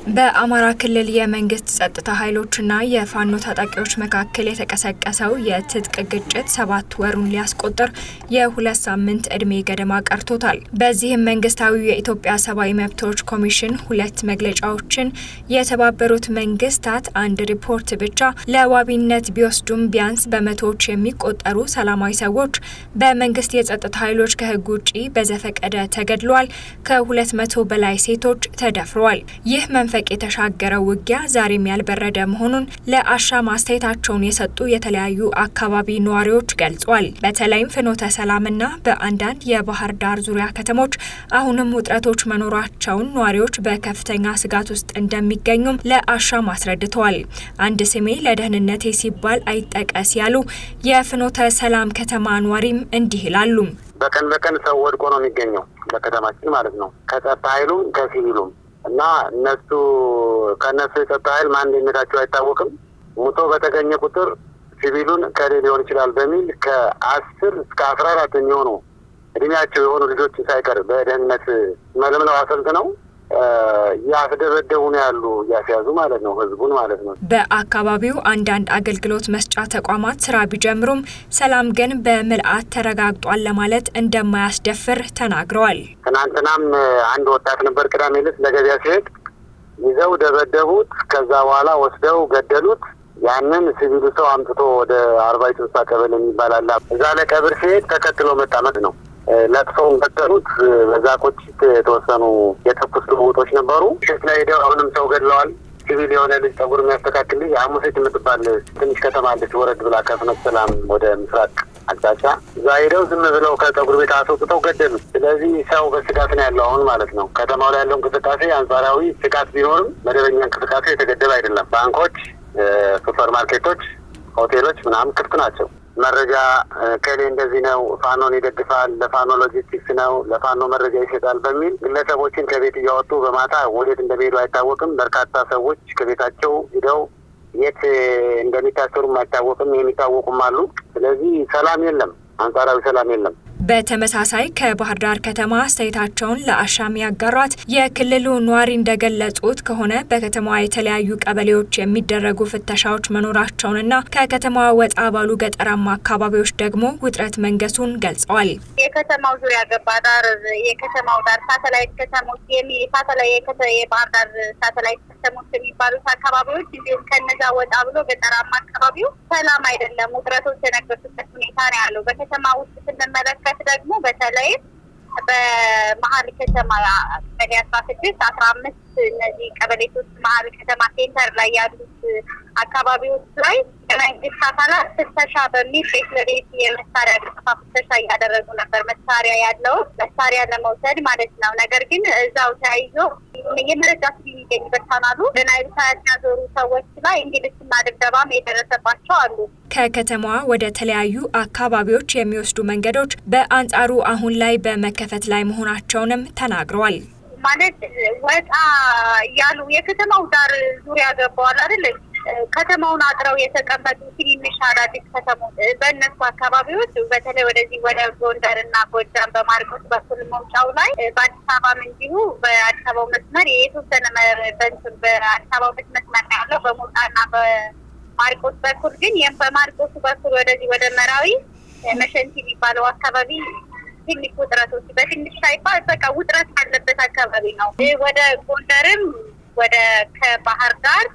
በአማራ ክልል የመንግስት ጸጥታ ኃይሎችና የፋኖ ታጣቂዎች መካከል የተቀሰቀሰው የትጥቅ ግጭት ሰባት ወሩን ሊያስቆጥር የሁለት ሳምንት ዕድሜ ገደማ ቀርቶታል። በዚህም መንግስታዊው የኢትዮጵያ ሰብአዊ መብቶች ኮሚሽን ሁለት መግለጫዎችን፣ የተባበሩት መንግስታት አንድ ሪፖርት ብቻ ለዋቢነት ቢወስዱም ቢያንስ በመቶዎች የሚቆጠሩ ሰላማዊ ሰዎች በመንግስት የጸጥታ ኃይሎች ከህግ ውጪ በዘፈቀደ ተገድለዋል። ከሁለት መቶ በላይ ሴቶች ተደፍረዋል። ይህ መንፈቅ የተሻገረው ውጊያ ዛሬም ያልበረደ መሆኑን ለአሻም አስተያየታቸውን የሰጡ የተለያዩ አካባቢ ነዋሪዎች ገልጿል። በተለይም ፍኖተ ሰላምና በአንዳንድ የባህር ዳር ዙሪያ ከተሞች አሁንም ውጥረቶች መኖራቸውን ነዋሪዎች በከፍተኛ ስጋት ውስጥ እንደሚገኙም ለአሻም አስረድተዋል። አንድ ስሜ ለደህንነቴ ሲባል አይጠቀስ ያሉ የፍኖተ ሰላም ከተማ ነዋሪም እንዲህ ይላሉ። በቀን በቀን ሰው ወድቆ ነው የሚገኘው በከተማችን ማለት ነው። ከጸጥታ ኃይሉም ከሲቪሉም እና እነሱ ከእነሱ የጸጥታ ኃይል ማንነታቸው አይታወቅም። ሙቶ በተገኘ ቁጥር ሲቪሉን ከሌ ሊሆን ይችላል በሚል ከአስር እስከ አስራ አራት የሚሆኑ እድሜያቸው የሆኑ ልጆችን ሳይቀር በደህንነት መልምለው አሰልጥነው እያስደበደቡ ነው ያሉ እያስያዙ ማለት ነው ህዝቡን ማለት ነው። በአካባቢው አንዳንድ አገልግሎት መስጫ ተቋማት ስራ ቢጀምሩም ሰላም ግን በምልአት ተረጋግጧል ለማለት እንደማያስደፍር ተናግረዋል። ትናንትናም አንድ ወጣት ነበር ቅዳሜ ዕለት ለገበያ ሲሄድ ይዘው ደበደቡት። ከዛ በኋላ ወስደው ገደሉት። ያንን ሲቪሉ ሰው አምጥቶ ወደ አርባይቱ እንስሳ ቀበሌ የሚባል አለ እዛ ለቀብር ሲሄድ ተከትሎ መጣመጥ ነው ለቅሰውን ገደሉት። በዛ ቆጭት የተወሰኑ የተኩስ ልውውጦች ነበሩ። ሸት ላይ ሄደው አሁንም ሰው ገድለዋል። ሲቪል የሆነ ልጅ ጸጉር የሚያስተካክል ልጅ ሐሙሴት የምትባል ትንሽ ከተማ አለች፣ ወረድ ብላ ከፍኖተ ሰላም ወደ ምስራቅ አቅጣጫ እዛ ሄደው ዝም ብለው ከጸጉር ቤት አስወጥተው ገደሉት። ስለዚህ ሰው በስጋት ነው ያለው አሁን ማለት ነው። ከተማው ላይ ያለው እንቅስቃሴ አንጻራዊ ስጋት ቢኖርም መደበኛ እንቅስቃሴ የተገደበ አይደለም። ባንኮች፣ ሱፐር ማርኬቶች፣ ሆቴሎች ምናምን ክፍት ናቸው። መረጃ ከሌ እንደዚህ ነው፣ ፋኖን ይደግፋል፣ ለፋኖ ሎጂስቲክስ ነው፣ ለፋኖ መረጃ ይሰጣል በሚል ግለሰቦችን ከቤት እያወጡ በማታ ወዴት እንደሚሄዱ አይታወቅም። በርካታ ሰዎች ከቤታቸው ሂደው የት እንደሚታሰሩም አይታወቅም። የሚታወቁም አሉ። ስለዚህ ሰላም የለም፣ አንጻራዊ ሰላም የለም። በተመሳሳይ ከባህር ዳር ከተማ አስተያየታቸውን ለአሻም ያጋሯት የክልሉ ነዋሪ እንደገለጹት ከሆነ በከተማዋ የተለያዩ ቀበሌዎች የሚደረጉ ፍተሻዎች መኖራቸውንና ከከተማዋ ወጣ ባሉ ገጠራማ አካባቢዎች ደግሞ ውጥረት መንገሱን ገልጸዋል። የከተማው ዙሪያ ገባ ዳር የከተማው ዳር ሳተላይት ከተሞች ሳተላይት የባህር ዳር ሳተላይት ከተሞች የሚባሉት አካባቢዎች እንዲሁም ከነዛ ወጣ ብሎ ገጠራማ አካባቢው ሰላም አይደለም፣ ውጥረቶች የነገሱበት ሁኔታ ነው ያለው። በከተማ ውስጥ ስንመለከት ደግሞ በተለይም በመሀል ከተማ ቀበሌ አስራ ስድስት አስራ አምስት እነዚህ ቀበሌ ሶስት መሀል ከተማ ሴንተር ላይ ያሉት አካባቢዎች ላይ የመንግስት አካላት ፍተሻ በሚል ቤት ለቤት የመሳሪያ ድጋፍ ፍተሻ እያደረጉ ነበር። መሳሪያ ያለውን መሳሪያ ለመውሰድ ማለት ነው። ነገር ግን እዛው ተያይዞ የመረጃ ስል የሚገኝበት ካናሉ በናይል ሳት ያዞሩ ሰዎች ላይ እንግልትና ድብደባም የደረሰባቸው አሉ። ከከተማዋ ወደ ተለያዩ አካባቢዎች የሚወስዱ መንገዶች በአንጻሩ አሁን ላይ በመከፈት ላይ መሆናቸውንም ተናግረዋል። ማለት ወጣ ያሉ የከተማው ዳር ዙሪያ ገባዋል አይደል? ከተማውን አጥረው የተቀመጡ ትንንሽ አዳዲስ ከተሞች በእነሱ አካባቢዎች በተለይ ወደዚህ ወደ ጎንደር እና ጎጃም በማርቆስ በኩል መውጫው ላይ በአዲስ አበባም እንዲሁ በአዲስ አበባው መስመር የተወሰነ በንትን በአዲስ አበባው መስመር ያለው በሞጣና በማርቆስ በኩል ግን ይህም በማርቆሱ በኩል ወደዚህ ወደ መራዊ መሸንቲ የሚባለው አካባቢ ትንሽ ውጥረቶች በትንሽ ሳይባል በቃ ውጥረት ያለበት አካባቢ ነው። ወደ ጎንደርም ወደ ከባህር ዳር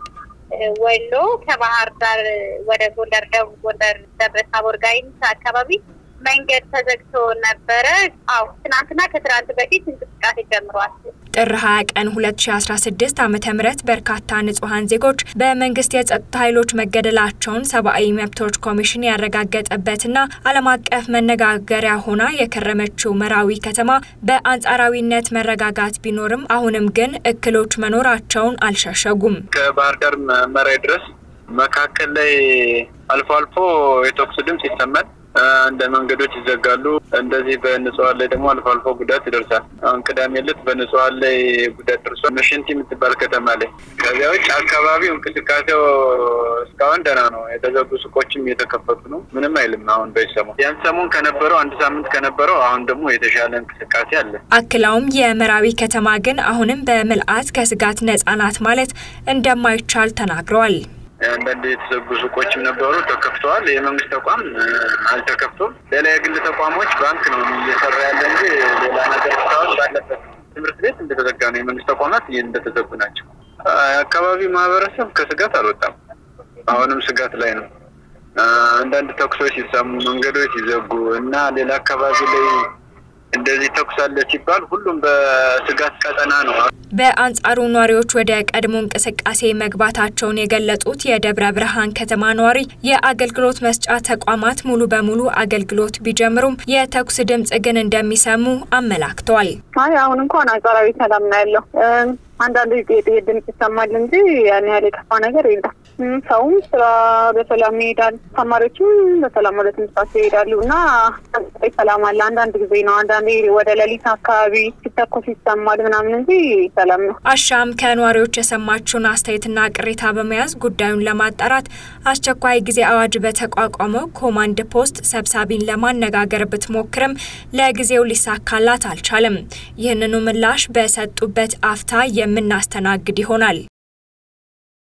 ወሎ ከባህር ዳር ወደ ጎንደር ደቡብ ጎንደር ደብረ ታቦር ጋይንት አካባቢ መንገድ ተዘግቶ ነበረ። አዎ ትናንትና ከትናንት በፊት እንቅስቃሴ ጀምሯል። ጥር 20 ቀን 2016 ዓ ም በርካታ ንጹሐን ዜጎች በመንግስት የጸጥታ ኃይሎች መገደላቸውን ሰብአዊ መብቶች ኮሚሽን ያረጋገጠበትና ዓለም አቀፍ መነጋገሪያ ሆና የከረመችው መራዊ ከተማ በአንጻራዊነት መረጋጋት ቢኖርም አሁንም ግን እክሎች መኖራቸውን አልሸሸጉም። ከባህር ዳር መራዊ ድረስ መካከል ላይ አልፎ አልፎ የተኩስ ድምፅ ይሰማል። እንደ መንገዶች ይዘጋሉ። እንደዚህ በንጹሃን ላይ ደግሞ አልፎ አልፎ ጉዳት ይደርሳል። አሁን ቅዳሜ ዕለት በንጹሃን ላይ ጉዳት ደርሷል፣ መሽንቲ የምትባል ከተማ ላይ። ከዚያ ውጭ አካባቢው እንቅስቃሴው እስካሁን ደህና ነው። የተዘጉ ሱቆችም እየተከፈቱ ነው። ምንም አይልም። አሁን በዚህ ሰሞን ያን ሰሞን ከነበረው አንድ ሳምንት ከነበረው አሁን ደግሞ የተሻለ እንቅስቃሴ አለ። አክለውም የመራዊ ከተማ ግን አሁንም በምልአት ከስጋት ነጻ ናት ማለት እንደማይቻል ተናግረዋል። አንዳንድ የተዘጉ ሱቆችም ነበሩ፣ ተከፍተዋል። የመንግስት ተቋም አልተከፍቶም። ሌላ የግል ተቋሞች ባንክ ነው እየሰራ ያለ እንጂ ሌላ ነገር እስካሁን ባለበት ትምህርት ቤት እንደተዘጋ ነው። የመንግስት ተቋማት እንደተዘጉ ናቸው። የአካባቢው ማህበረሰብ ከስጋት አልወጣም። አሁንም ስጋት ላይ ነው። አንዳንድ ተኩሶች ሲሰሙ፣ መንገዶች ሲዘጉ እና ሌላ አካባቢ ላይ እንደዚህ ተኩስ አለ ሲባል ሁሉም በስጋት ቀጠና ነው። በአንጻሩ ነዋሪዎች ወደ ቀድሞ እንቅስቃሴ መግባታቸውን የገለጹት የደብረ ብርሃን ከተማ ነዋሪ የአገልግሎት መስጫ ተቋማት ሙሉ በሙሉ አገልግሎት ቢጀምሩም የተኩስ ድምጽ ግን እንደሚሰሙ አመላክተዋል። አይ አሁን እንኳን አንጻራዊ ሰላም ነው ያለው። አንዳንድ የጥይት ድምጽ ይሰማል እንጂ ያን ያህል የከፋ ነገር የለም። ሰውም ስራ በሰላም ይሄዳል። ተማሪዎችም በሰላም ወደ ትምህርታቸው ይሄዳሉ እና ሰላም አለ። አንዳንድ ጊዜ ነው አንዳንዴ ወደ ሌሊት አካባቢ ሲተኮስ ይሰማል ምናምን እንጂ ሰላም ነው። አሻም ከነዋሪዎች የሰማችውን አስተያየትና ቅሬታ በመያዝ ጉዳዩን ለማጣራት አስቸኳይ ጊዜ አዋጅ በተቋቋመው ኮማንድ ፖስት ሰብሳቢን ለማነጋገር ብትሞክርም ለጊዜው ሊሳካላት አልቻለም። ይህንኑ ምላሽ በሰጡበት አፍታ የምናስተናግድ ይሆናል።